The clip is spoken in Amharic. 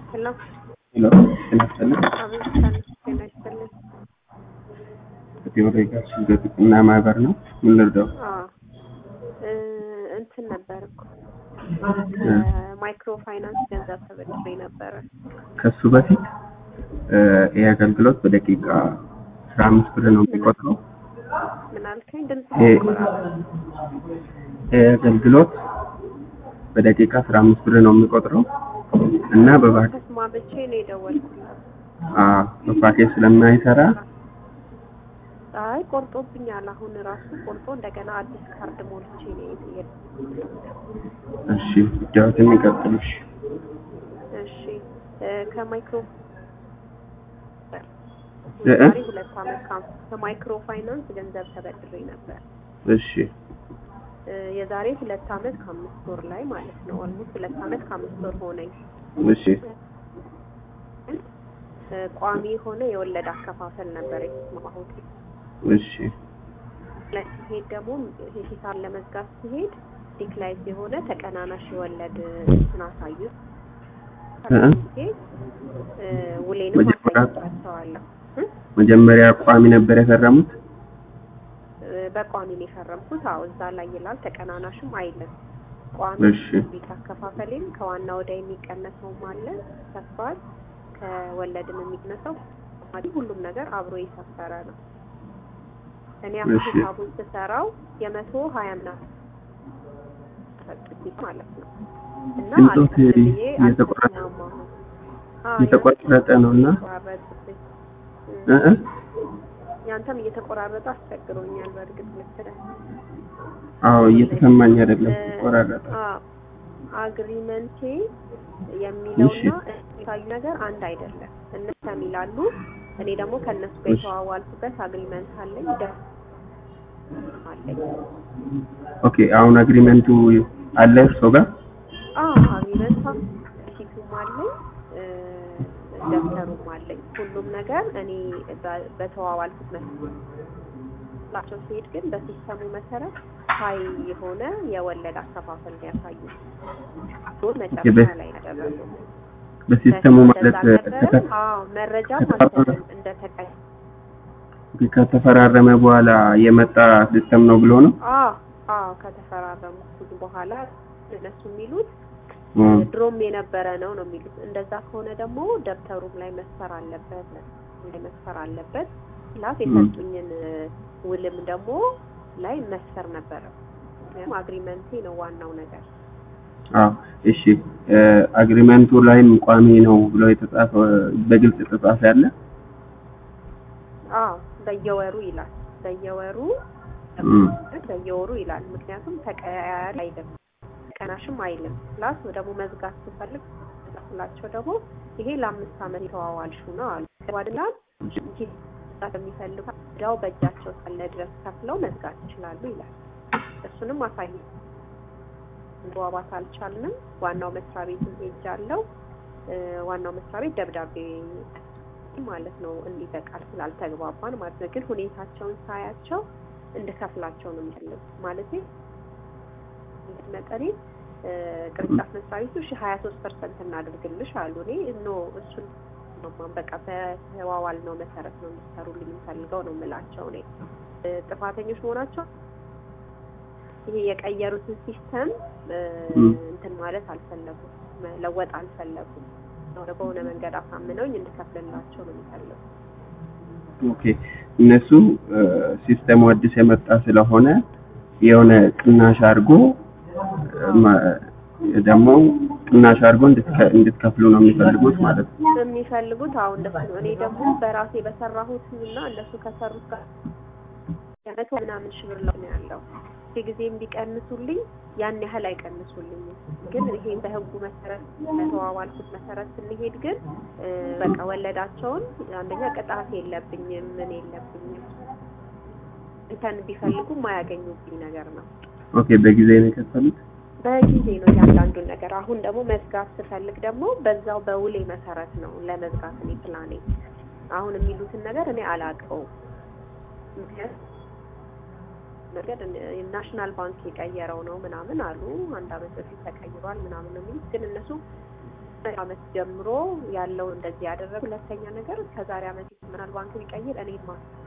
ሄሎ ሄሎ ጤና ይስጥልኝ። አቤት ሰላም ጤና ይስጥልኝ። ከቴዎድሮስ ጋር ሽግግርና ማህበር ነው። ምን ልርዳው? አዎ እ እንትን ነበር እኮ ከማይክሮ ፋይናንስ ገንዘብ ተበድሬ ነበረ። ከሱ በፊት እ ይህ አገልግሎት በደቂቃ አስራ አምስት ብር ነው የሚቆጥረው። ምን አልከኝ? ድምጽ ይሄ ይቆራረጥ። ይህ አገልግሎት በደቂቃ አስራ አምስት ብር ነው የሚቆጥረው እና በባክ ተስማምቼ ነው የደወልኩላት። አ በፓኬጅ ስለማይሰራ አይ ቆርጦብኛል። አሁን ራሱ ቆርጦ እንደገና አዲስ ካርድ ሞልቼ ነው የሄድኩት። እሺ ጉዳዮትን ይቀጥሉሽ። እሺ እ ከማይክሮ እ እ ዛሬ ሁለት ዓመት ካም- ከማይክሮ ፋይናንስ ገንዘብ ተበድሬ ነበር። እሺ እ የዛሬ ሁለት ዓመት ከአምስት ወር ላይ ማለት ነው። ኦልሞስት ሁለት ዓመት ከአምስት ወር ሆነኝ። እሺ እ ቋሚ የሆነ የወለድ አከፋፈል ነበር የተስማማሁት። እሺ ላይ ሲሄድ ደግሞ ሂሳብ ለመዝጋት ሲሄድ ዲክላይዝ የሆነ ተቀናናሽ የወለድ እንትን አሳዩ። እ እ ጊዜ እ ውሌንም መጀመሪያ- አሳይቻቸዋለሁ እ መጀመሪያ ቋሚ ነበር የፈረሙት። እ በቋሚ ነው የፈረምኩት። አዎ እዛ ላይ ይላል። ተቀናናሽም አይልም። ቋሚ እሺ ቤት አከፋፈሌም ከዋና ወደ የሚቀነሰውም አለ ሰፍሯል። ከወለድም የሚቀነሰው ማለት ሁሉም ነገር አብሮ የሰፈረ ነው። እኔ አሁን እሺ። ሂሳቡን ስሰራው የመቶ ሀያ ምናምን ሰጡት ማለት ነው እና ድምፆት አልከፍል ብዬ እየተቆራረጠ አልተስማማሁም። አዎ፣ እየተቆራረጠ ነው እና የተቆራረጠብኝ። እ እ ያንተም እየተቆራረጠ አስቸግሮኛል። በእርግጥ ልክ ነህ። አዎ እየተሰማኝ አይደለም፣ ተቆራረጠ። አዎ፣ አግሪመንቴ የሚለውና የሚታዩ ነገር አንድ አይደለም። እነሱ ይላሉ፣ እኔ ደግሞ ከእነሱ ጋር እሺ። የተዋዋልኩበት አግሪመንት አለኝ ደ አለኝ። ኦኬ አሁን አግሪመንቱ አለ እርሶ ጋር? አዎ አግሪመንት ፊቱም አለኝ እ፣ ደብተሩም አለኝ። ሁሉም ነገር እኔ በ- በተዋዋልኩት መሰረት ላቸው ሲሄድ ግን በሲስተሙ መሰረት ሀይ የሆነ የወለድ አከፋፈል ነው ያሳዩት። መጨረሻ ላይ ያደረጉ በሲስተሙ ማለት ነበረ። አዎ መረጃም አልሰጥም እንደተቀይ ከተፈራረመ በኋላ የመጣ ሲስተም ነው ብሎ ነው? አዎ አዎ ከተፈራረሙት በኋላ እነሱ የሚሉት እም፣ ድሮም የነበረ ነው ነው የሚሉት። እንደዛ ከሆነ ደግሞ ደብተሩም ላይ መስፈር አለበት ላይ መስፈር አለበት። ፕላስ የሰጡኝን ውልም ደግሞ ላይ መስፈር ነበረ። ምክንያቱም አግሪመንቴ ነው ዋናው ነገር። አዎ እሺ። እ፣ አግሪመንቱ ላይም ቋሚ ነው ብሎ የተጻፈ በግልጽ የተጻፈ ያለ? አዎ በየወሩ ይላል። በየወሩ እም፣ በየወሩ ይላል። ምክንያቱም ተቀያያሪ አይልም፣ ቀናሽም አይልም። ፕላስ ደግሞ መዝጋት ስፈልግ ስላቸው ደግሞ ይሄ ለአምስት ዓመት የተዋዋልሽው ነው አሉ። ባድላል የሚፈልጉ እዳው በእጃቸው እስካለ ድረስ ከፍለው መዝጋት ይችላሉ ይላል። እሱንም አሳይ መግባባት አልቻልንም። ዋናው መስሪያ ቤት ሄጃለሁ። እ፣ ዋናው መስሪያ ቤት ደብዳቤ ማለት ነው እንዲህ በቃል ስላልተግባባን ማለት ነው። ግን ሁኔታቸውን ሳያቸው እንድከፍላቸው ነው የሚፈልጉት ማለት መጠኔ እ፣ ቅርንጫፍ መስሪያ ቤቱ እሺ ሀያ ሶስት ፐርሰንት እናድርግልሽ አሉ። እኔ ኖ እሱን ማማን በቃ በተዋዋል ነው መሰረት ነው እንዲሰሩልኝ የምፈልገው ነው የምላቸው። እኔ እ፣ ጥፋተኞች መሆናቸው ይሄ የቀየሩትን ሲስተም እ፣ እም። እንትን ማለት አልፈለጉም፣ መለወጥ አልፈለጉም። ወደ በሆነ መንገድ አሳምነውኝ እንድከፍልላቸው ነው የሚፈልጉት። ኦኬ እነሱ እ፣ ሲስተሙ አዲስ የመጣ ስለሆነ የሆነ ቅናሽ አድርጎ እ፣ ማ- ደግሞ ቅናሽ አድርጎ እንድትከ- እንድትከፍሉ ነው የሚፈልጉት ማለት ነው። የሚፈልጉት አሁን እንደሱ ነው። እኔ ደግሞ በራሴ በሰራሁት እና እነሱ ከሰሩት ጋር መቶ ምናምን ሺህ ብር ነው ያለው። ጊዜም ቢቀንሱልኝ ያን ያህል አይቀንሱልኝም። ግን ይሄ በህጉ መሰረት በተዋዋልኩት መሰረት ስንሄድ ግን እ፣ በቃ ወለዳቸውን አንደኛ ቅጣት የለብኝም ምን የለብኝም እንተን ቢፈልጉ የማያገኙብኝ ነገር ነው። ኦኬ በጊዜ ነው የከፈሉት? በጊዜ ነው እያንዳንዱን ነገር። አሁን ደግሞ መዝጋት ስፈልግ ደግሞ በዛው በውሌ መሰረት ነው ለመዝጋት እኔ ፕላኔ። አሁን የሚሉትን ነገር እኔ አላውቀውም። ምክንያቱም ነገር ናሽናል ባንክ የቀየረው ነው ምናምን አሉ። አንድ አመት በፊት ተቀይሯል ምናምን ነው የሚሉት። ግን እነሱ አመት ጀምሮ ያለው እንደዚህ ያደረገ ሁለተኛ ነገር ከዛሬ አመት ይሆናል ባንክ ቢቀይር እኔ ማ